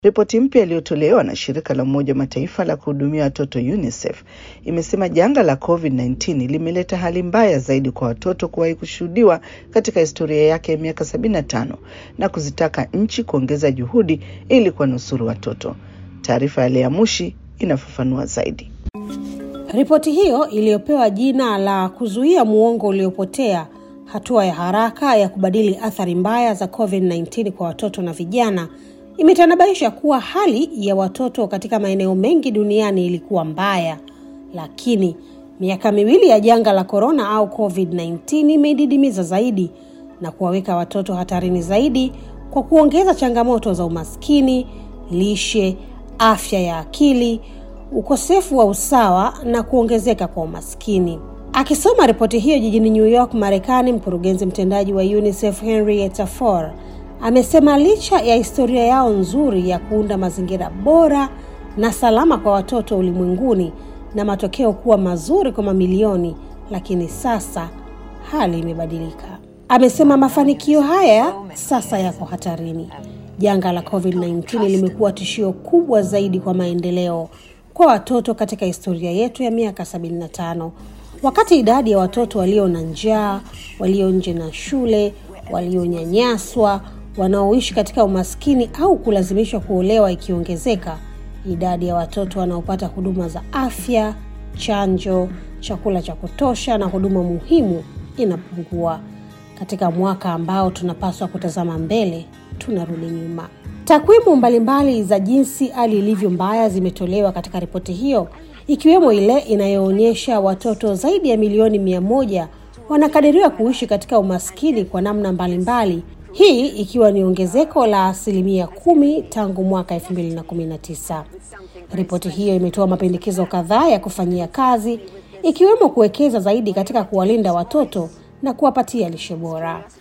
Ripoti mpya iliyotolewa na shirika la Umoja wa Mataifa la kuhudumia watoto UNICEF imesema janga la COVID-19 limeleta hali mbaya zaidi kwa watoto kuwahi kushuhudiwa katika historia yake ya miaka 75 na kuzitaka nchi kuongeza juhudi ili kuwanusuru watoto. Taarifa ya Lea Mushi inafafanua zaidi. Ripoti hiyo iliyopewa jina la kuzuia muongo uliopotea, hatua ya haraka ya kubadili athari mbaya za COVID-19 kwa watoto na vijana imetanabaisha kuwa hali ya watoto katika maeneo mengi duniani ilikuwa mbaya, lakini miaka miwili ya janga la korona au COVID-19 imeididimiza zaidi na kuwaweka watoto hatarini zaidi kwa kuongeza changamoto za umaskini, lishe, afya ya akili, ukosefu wa usawa na kuongezeka kwa umaskini. Akisoma ripoti hiyo jijini New York, Marekani, mkurugenzi mtendaji wa UNICEF Henrietta Fore amesema licha ya historia yao nzuri ya kuunda mazingira bora na salama kwa watoto ulimwenguni na matokeo kuwa mazuri kwa mamilioni, lakini sasa hali imebadilika. Amesema mafanikio haya sasa yako hatarini. Janga la COVID-19 limekuwa tishio kubwa zaidi kwa maendeleo kwa watoto katika historia yetu ya miaka 75. Wakati idadi ya watoto walio na njaa, walio nje na shule, walionyanyaswa wanaoishi katika umaskini au kulazimishwa kuolewa ikiongezeka, idadi ya watoto wanaopata huduma za afya, chanjo, chakula cha kutosha na huduma muhimu inapungua. Katika mwaka ambao tunapaswa kutazama mbele, tunarudi nyuma. Takwimu mbalimbali za jinsi hali ilivyo mbaya zimetolewa katika ripoti hiyo, ikiwemo ile inayoonyesha watoto zaidi ya milioni mia moja wanakadiriwa kuishi katika umaskini kwa namna mbalimbali mbali, hii ikiwa ni ongezeko la asilimia kumi tangu mwaka 2019. Ripoti hiyo imetoa mapendekezo kadhaa ya kufanyia kazi ikiwemo kuwekeza zaidi katika kuwalinda watoto na kuwapatia lishe bora.